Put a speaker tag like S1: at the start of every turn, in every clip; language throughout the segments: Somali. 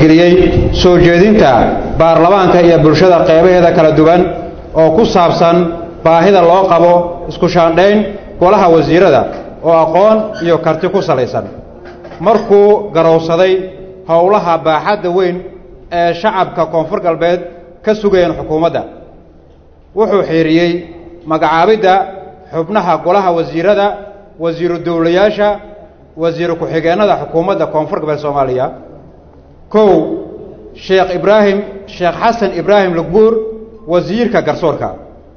S1: tixgeliyey soo jeedinta baarlamaanka iyo bulshada qeybaheeda kala duwan oo ku saabsan baahida loo qabo isku shaandhayn golaha wasiirada oo aqoon iyo karti ku salaysan markuu garowsaday howlaha baaxadda weyn ee shacabka koonfur galbeed ka sugayeen xukuumadda wuxuu xiiriyey magacaabidda xubnaha golaha wasiirada wasiiru dowlayaasha wasiiru ku-xigeennada xukuumadda koonfur galbeed soomaaliya kow sheekh ibraahim sheekh xasan ibraahim lugbuur wasiirka garsoorka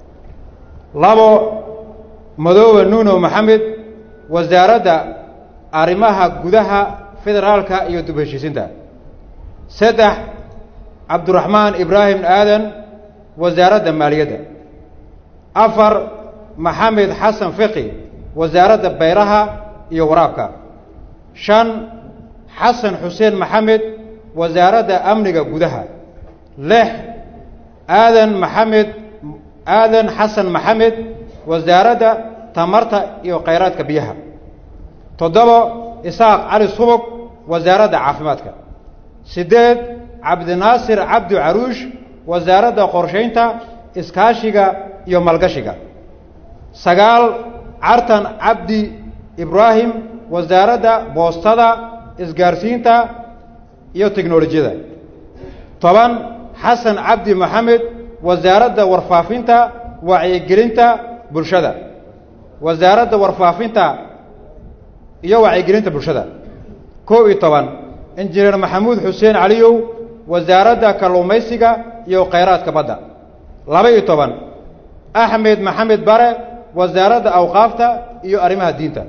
S1: labo madoobe nuuno maxamed wasaaradda arrimaha gudaha federaalka iyo dib heshiisinta saddex cabduraxmaan ibraahim aadan wasaaradda maaliyadda afar maxamed xasan fiqi wasaaradda bayraha iyo waraabka shan xasan xuseen maxamed wasaaradda amniga gudaha lix aadan maxamed aadan xasan maxamed wasaaradda tamarta iyo khayraadka biyaha toddobo isaaq cali subug wasaaradda caafimaadka siddeed cabdinaasir cabdi caruush wasaaradda qorshaynta iskaashiga iyo malgashiga sagaal cartan cabdi ibraahim wasaaradda boostada isgaarsiinta iyo teknolojiyada toban xasan cabdi maxamed wasaaradda warfaafinta wacyigelinta bulshada wasaaradda warfaafinta iyo wacyigelinta bulshada kow iyo toban injineer maxamuud xuseen caliyow wasaaradda kalluumaysiga iyo khayraadka badda laba iyo toban axmed maxamed bare wasaaradda awqaafta iyo arrimaha diinta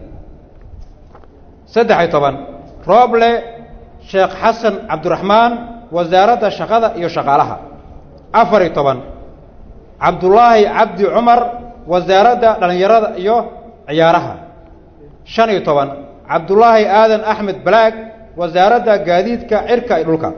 S1: saddex iyo toban rooble sheekh xasan cabdiraxmaan wasaaradda shaqada iyo shaqaalaha afar iyo toban cabdullaahi cabdi cumar wasaaradda dhallinyarada iyo ciyaaraha shan iyo toban cabdullaahi aadan axmed balaag wasaaradda gaadiidka cirka iyo dhulka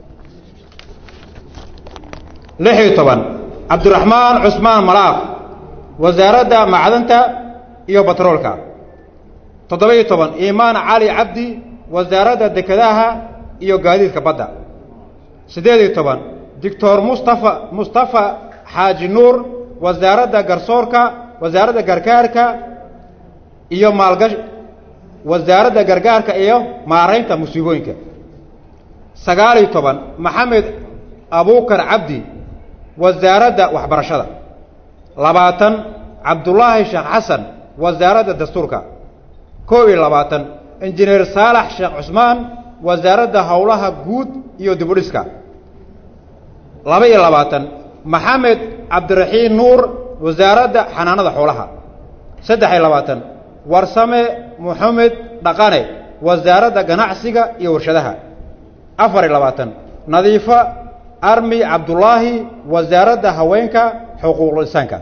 S1: lix iyo toban cabdiraxmaan cusmaan malaaq wasaaradda macdanta iyo batroolka toddoba iyo toban iimaan cali cabdi wasaaradda dekedaha iyo gaadiidka badda siddeed iyo toban doctor mustafa mustafa xaaji nuur wasaaradda garsoorka wasaaradda gargaarka iyo maalgash wasaaradda gargaarka iyo maaraynta musiibooyinka sagaal iyo toban maxamed abuukar cabdi wasaaradda waxbarashada labaatan cabdullaahi sheekh xasan wasaaradda dastuurka kow iyo labaatan injineer saalax sheekh cusmaan wasaaradda howlaha guud iyo dibudhiska laba iyo labaatan maxamed cabdiraxiin nuur wasaaradda xanaanada xoolaha saddex iyo labaatan warsame moxamed dhaqane wasaaradda ganacsiga iyo warshadaha afar iyo labaatan nadiifo armi cabdullaahi wasaaradda haweenka xuquuqul insaanka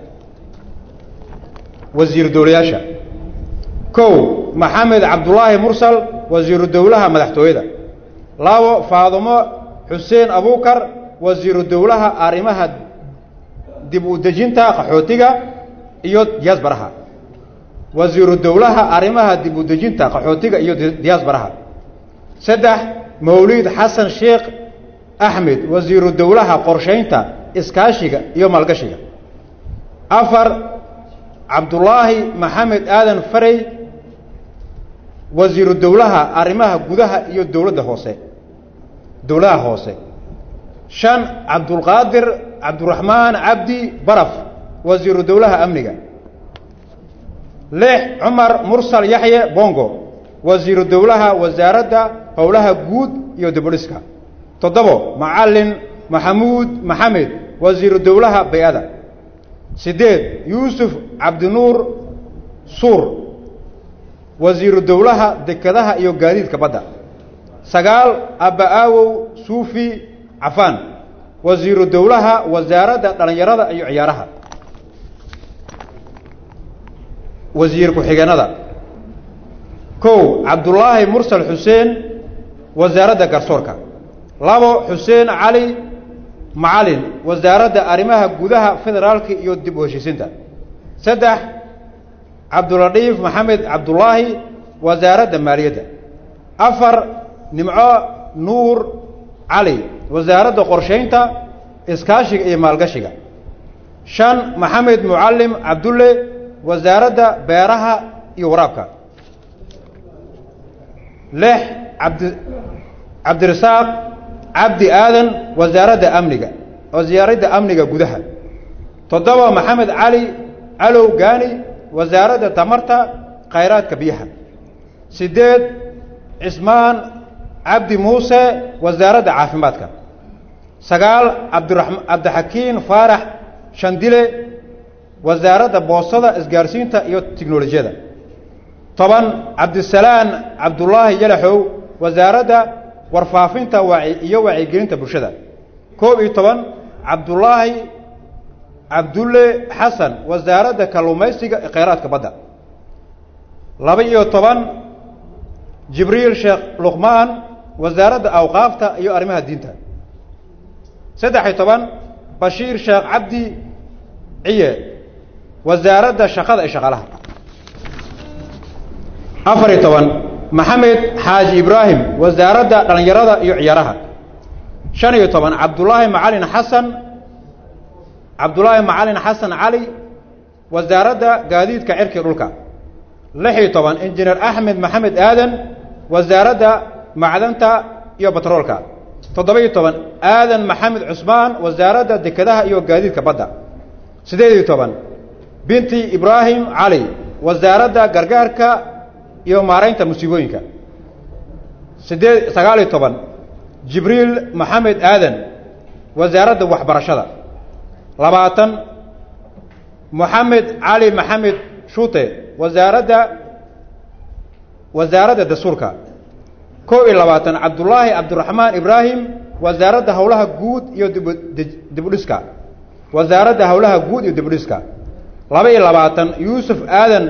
S1: wasiiru dowlayaasha kow maxamed cabdullaahi mursal wasiiru dowlaha madaxtooyada labo faadumo xuseen abuukar wasiiru dowlaha arrimaha dib u dejinta qaxootiga iyo diyaasbaraha wasiiru dowlaha arrimaha dib u dejinta qaxootiga iyo diyaasbaraha saddex mawliid xasan sheekh axmed wasiiru dowlaha qorshaynta iskaashiga iyo maalgashiga afar cabdullaahi maxamed aadan farey wasiiru dowlaha arrimaha gudaha iyo dowladda hoose dowladaha hoose shan cabdulqaadir cabdiraxmaan cabdi baraf wasiiru dowlaha amniga lix cumar mursal yaxye bongo wasiiru dowlaha wasaaradda howlaha guud iyo dibudhiska toddobo macalin maxamuud maxamed wasiiru dowlaha bay-ada siddeed yuusuf cabdinuur suur wasiiru dowlaha dekedaha iyo gaadiidka badda sagaal abba-aawow suufi cafaan wasiiru dowlaha wasaaradda dhallinyarada iyo ciyaaraha wasiir ku-xigeenada kow cabdullaahi mursal xuseen wasaaradda garsoorka labo xuseen cali macalin wasaaradda arrimaha gudaha federaalka iyo dib u heshiisinta saddex cabduladiif maxamed cabdullaahi wasaaradda maaliyadda afar nimco nuur cali wasaaradda qorshaynta iskaashiga iyo maalgashiga shan maxamed mucallim cabdulle wasaaradda beeraha iyo waraabka lix cabdi cabdirasaaq cabdi aadan wasaaradda amniga wasaaradda amniga gudaha toddoba maxamed cali calow gaani wasaaradda tamarta khayraadka biyaha siddeed cismaan cabdi muuse wasaaradda caafimaadka sagaal cabdiraxma cabdixakiin faarax shandile wasaaradda boostada isgaarsiinta iyo tiknolojiyada toban cabdisalaan cabdullaahi yalaxow wasaaradda warfaafinta waci iyo wacyigelinta bulshada koob iyo toban cabdullaahi cabdulle xasan wasaaradda kalluumaysiga ee khayraadka badda laba iyo toban jibriil sheekh luqmaan wasaaradda awqaafta iyo arrimaha diinta saddex iyo toban bashiir sheekh cabdi ciye wasaaradda shaqada iyo shaqaalaha afar iyo toban maxamed xaaji ibraahim wasaaradda dhallinyarada iyo ciyaaraha shan iyo toban cabdullaahi macalin xasan cabdullaahi macalin xasan cali wasaaradda gaadiidka cirki dhulka lix iyo toban injineer axmed maxamed aadan wasaaradda macdanta iyo batroolka toddoba iyo toban aadan maxamed cusmaan wasaaradda dekedaha iyo gaadiidka badda siddeed iyo toban binti ibraahim cali wasaaradda gargaarka iyo maaraynta musiibooyinka siddeed sagaal iyo toban jibriil maxamed aadan wasaaradda waxbarashada labaatan moxamed cali maxamed shuute wasaaradda wasaaradda dastuurka kow iyo labaatan cabdullaahi cabdiraxmaan ibraahim wasaaradda howlaha guud iyo dibudhiska wasaaradda howlaha guud iyo dibudhiska laba iyo labaatan yuusuf aadan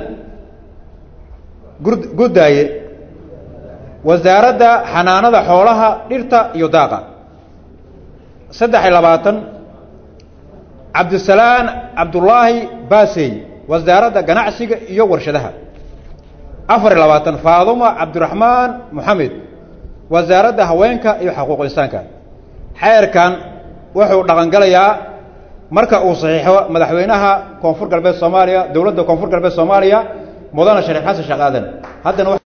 S1: gurdaaye wasaaradda xanaanada xoolaha dhirta iyo daaqa saddex iyo labaatan cabdisalaan cabdullaahi baasey wasaaradda ganacsiga iyo warshadaha afar iyo labaatan faaduma cabdiraxmaan moxamed wasaaradda haweenka iyo xuquuq insaanka xeerkan wuxuu dhaqangalayaa marka uu saxiixo madaxweynaha koonfur galbeed soomaaliya dowladda koonfur galbeed soomaaliya mudane shariif xasan sheekh aadan haddana